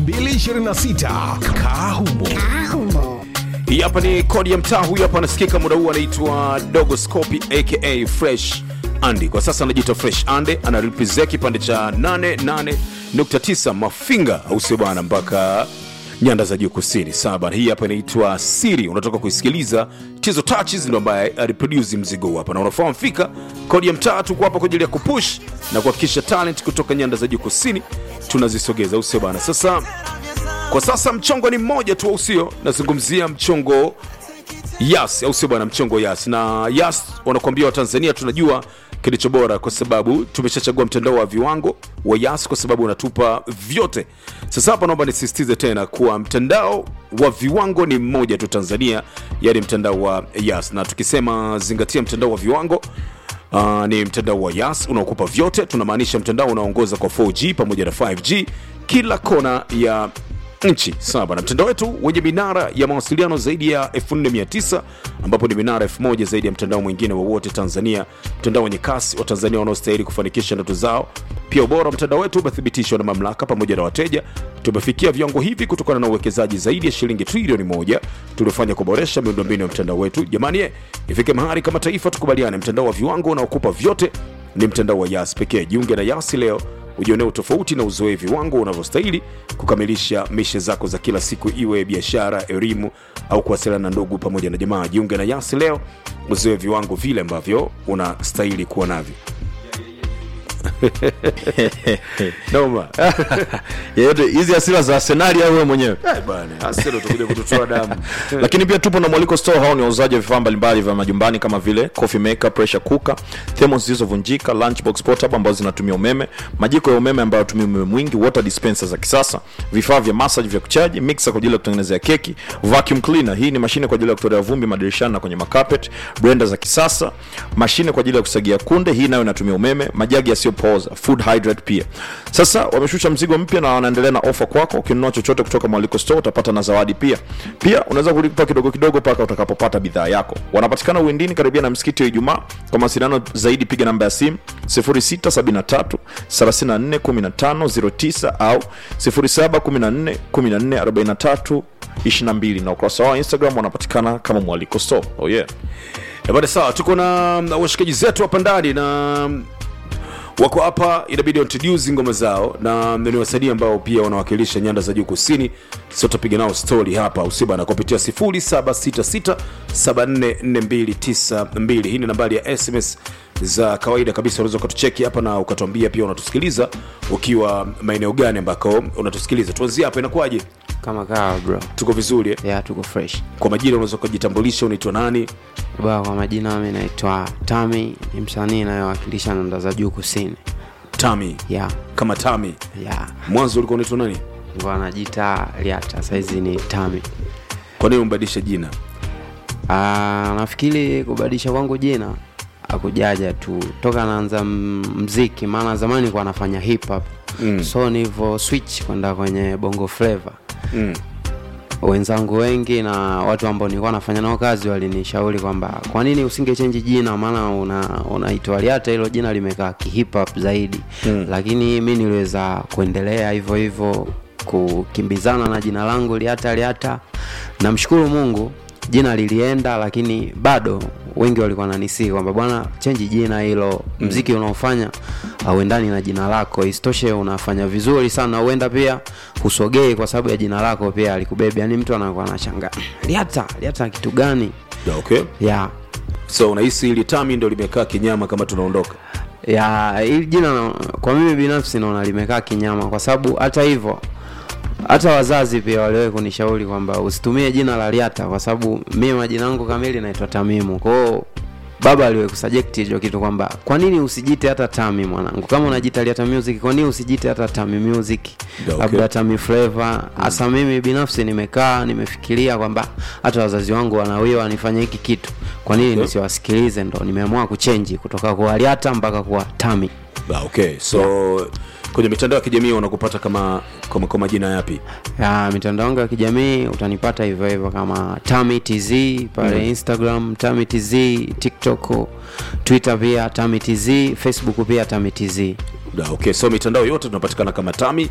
226 Kahumo. Hii hapa ni kodi ya mtaa. Huyu hapa anasikika muda huu, anaitwa Dogo Scopi aka Fresh Andy. Kwa sasa anajiita Fresh Andy, anarepresent kipande cha 88.9 Mafinga, au sio bwana, mpaka nyanda za juu kusini. Sawa bwana, hii hapa inaitwa Siri, unatoka kuisikiliza. Tizo Touches ndio ambaye aliproduce mzigo huu hapa, na unafahamu fika kodi ya mtaa. Tuko hapa kwa ajili ya kupush na kuhakikisha talent kutoka nyanda za juu kusini tunazisogeza, au sio bwana? Sasa kwa sasa mchongo ni mmoja tu, au sio? Nazungumzia mchongo Yas, au sio bwana? Mchongo Yas na Yas wanakuambia Watanzania tunajua kilicho bora, kwa sababu tumeshachagua mtandao wa viwango wa Yas kwa sababu unatupa vyote. Sasa hapa naomba nisisitize tena kuwa mtandao wa viwango ni mmoja tu Tanzania, yaani mtandao wa Yas, na tukisema zingatia mtandao wa viwango Uh, ni mtandao wa Yas unaokupa vyote. Tunamaanisha mtandao unaoongoza kwa 4G pamoja na 5G kila kona ya nchi sawa na mtandao wetu wenye minara ya mawasiliano zaidi ya 4900 ambapo ni minara 1000 zaidi ya mtandao mwingine wowote Tanzania, mtandao wenye kasi wa Tanzania wanaostahili kufanikisha ndoto zao. Pia ubora wa mtandao wetu umethibitishwa na mamlaka pamoja na wateja. Tumefikia viwango hivi kutokana na uwekezaji zaidi ya shilingi trilioni moja tuliofanya kuboresha miundombinu ya mtandao wetu. Jamani, eh, ifike mahali kama taifa tukubaliane, mtandao wa viwango unaokupa vyote ni mtandao wa Yas pekee. Jiunge na Yas leo ujionee utofauti na uzoe viwango unavyostahili kukamilisha mishe zako za kila siku, iwe biashara, elimu au kuwasiliana na ndugu pamoja na jamaa. Jiunge na Yas leo uzoe viwango vile ambavyo unastahili kuwa navyo. Noma yeyote hizi hasira za Arsenali au wewe mwenyewe Eh, bana, Arsenal utakuja kututoa damu. lakini pia tupo na mwaliko store hao ni wauzaji wa vifaa mbalimbali vya majumbani kama vile coffee maker pressure cooker thermos zilizovunjika lunchbox portable ambazo zinatumia umeme majiko ya umeme ambayo yatumia umeme mwingi water dispenser za kisasa vifaa vya massage vya kuchaji mixer kwa ajili ya kutengenezea keki vacuum cleaner hii ni mashine kwa ajili ya kutolea vumbi madirishani na kwenye makapet blender za kisasa mashine kwa ajili ya kusagia kunde hii nayo inatumia umeme majagi yasiyopooza food hydrate pia sasa wameshusha mzigo mpya na wanaendelea na ofa kwako ukinunua chochote kutoka mwaliko store utapata na zawadi pia pia unaweza kulipa kidogo kidogo mpaka utakapopata bidhaa yako wanapatikana uwindini karibia na msikiti wa ijumaa kwa mawasiliano zaidi piga namba ya simu 0673 34 15 09 au 0714 14 43 22 na ukurasa wao wa instagram wanapatikana kama mwaliko store oh yeah Eh, bana, sawa, tuko na na washikaji zetu hapa ndani na wako hapa, inabidi introduce ngoma zao, na ni wasanii ambao pia wanawakilisha nyanda za juu kusini. Sio tutapiga nao story hapa usiba na kupitia 0766744292. Hii ni nambari ya SMS za kawaida kabisa, unaweza ukatucheki hapa na ukatuambia pia unatusikiliza ukiwa maeneo gani ambako unatusikiliza. Tuanzie hapa, inakuwaje? kama kawa bro Tuko vizuri eh? ya tuko fresh Kwa majina unaweza ukajitambulisha, unaitwa nani? ba kwa majina mi naitwa tami ni msanii inayowakilisha nanda za juu kusini Tami, ya kama Tami. ya Mwanzo ulikuwa unaitwa nani? ngo anajita liata saizi ni tami Kwa nini umbadilisha jina? Ah, nafikiri kubadilisha kwangu jina akujaja tu toka naanza m- mziki maana zamani kwa nafanya hip hop mm. so nilivyo switch kwenda kwenye bongo flavor Mm. wenzangu wengi na watu ambao nilikuwa nafanya nao kazi walinishauri kwamba kwa nini usingechenji jina maana una unaitwa liata hilo jina limekaa kihip hop zaidi mm. lakini mi niliweza kuendelea hivyo hivyo kukimbizana na jina langu liata liata namshukuru mungu jina lilienda lakini bado wengi walikuwa nanisii kwamba bwana chenji jina hilo mziki unaofanya auendani na jina lako isitoshe unafanya vizuri sana huenda pia husogei kwa sababu ya jina lako pia alikubebe yani mtu anakuwa anashanga liata liata kitu gani Yeah, okay. ya So unahisi hili Tami ndo limekaa kinyama kama tunaondoka? ya hili jina na- kwa mimi binafsi naona limekaa kinyama kwa sababu hata hivyo hata wazazi pia waliwahi kunishauri kwamba usitumie jina la liata kwa sababu mimi majina yangu kamili naitwa tamimu kwao baba aliwahi kusaject hicho kitu kwamba kwa nini usijite hata tami mwanangu kama unajita liata music kwa nini usijite hata tami music Yeah, okay. labda tami flavor hasa mimi binafsi nimekaa nimefikiria kwamba hata wazazi wangu wanawiwa nifanye hiki kitu kwa nini Okay. nisiwasikilize ndo nimeamua kuchenji kutoka kwa liata mpaka kuwa tami Ah, okay. So kwenye mitandao ya kijamii wanakupata kama kwa, kwa majina yapi? ya mitandao yangu ya kijamii utanipata hivyo hivyo kama tami tz pale mm. instagram tami tz tiktok twitter pia tami tz facebook pia tami tz Ah, okay. So mitandao yote tunapatikana kama Tami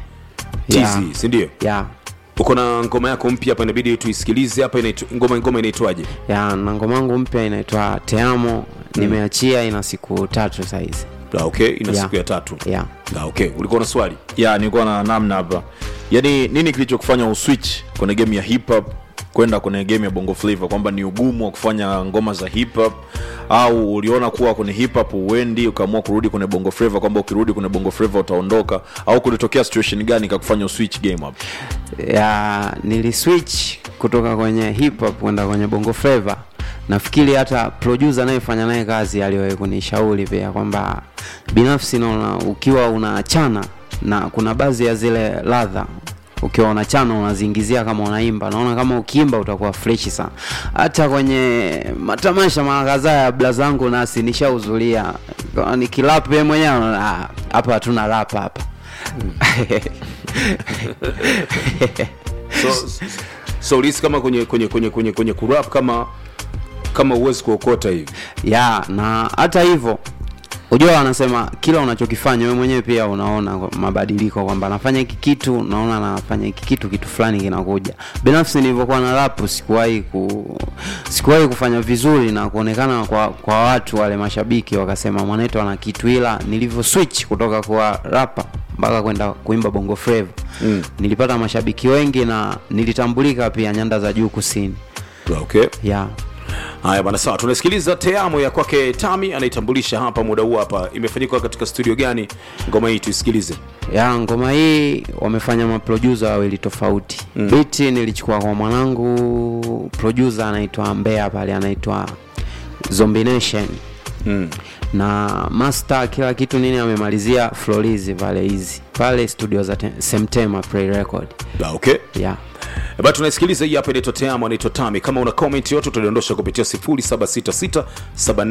Yeah. tz sindio ya uko na ngoma yako mpya hapa inabidi tuisikilize hapa inaitwa- ngoma ngoma inaitwaje ya na ngoma yangu mpya inaitwa teamo nimeachia ina siku tatu saizi Ah, okay ina Yeah. siku ya tatu ya Ah, okay ulikuwa na swali ya nilikuwa na namna hapa yaani nini kilichokufanya uswitch kwenye game ya hip hop kwenda kwenye game ya bongo flavor kwamba ni ugumu wa kufanya ngoma za hip hop au uliona kuwa kwenye hip hop uendi ukaamua kurudi kwenye bongo flavor kwamba ukirudi kwenye bongo flavor utaondoka au kulitokea situation gani ikakufanya uswitch game hapo ya niliswitch kutoka kwenye hip hop kwenda kwenye bongo flava nafikiri hata producer anayefanya naye kazi aliwahi kunishauri pia kwamba binafsi naona ukiwa unaachana na kuna baadhi ya zile ladha ukiwa unachana unaziingizia kama unaimba naona kama ukiimba utakuwa freshi sana hata kwenye matamasha mara kadhaa ya bla zangu nasi nishahudhuria nikilap yeye mwenyewe anaona, "Ah, hapa hatuna rap hapa so, so ulihisi kama kwenye kwenye kwenye kwenye kwenye kurap kama kama uwezi kuokota hivi ya na hata hivyo ujua wanasema kila unachokifanya wewe mwenyewe pia unaona kwa- mabadiliko kwamba nafanya hiki kitu naona nafanya hiki kitu kitu fulani kinakuja binafsi nilivyokuwa na rap sikuwahi ku, sikuwahi kufanya vizuri na kuonekana kwa, kwa watu wale mashabiki wakasema mwanetu ana kitu ila nilivyo switch kutoka kwa rapa mpaka kwenda kuimba bongo flava mm. nilipata mashabiki wengi na nilitambulika pia nyanda za juu kusini Ah, okay yeah. haya bana sawa tunasikiliza teamo ya kwake tami anaitambulisha hapa muda huu hapa imefanyika katika studio gani ngoma hii tuisikilize ya ngoma hii wamefanya maprodusa wawili tofauti mm. biti nilichukua kwa mwanangu produsa anaitwa mbea pale anaitwa zombination mm. na master kila kitu nini amemalizia florizi pale hizi pale studio za Te- semtema play record Ah, okay yeah. Eh, bana tunaisikiliza hii hapa inaitwa teamo anaitwa tami kama una comment yote utadondosha kupitia 0766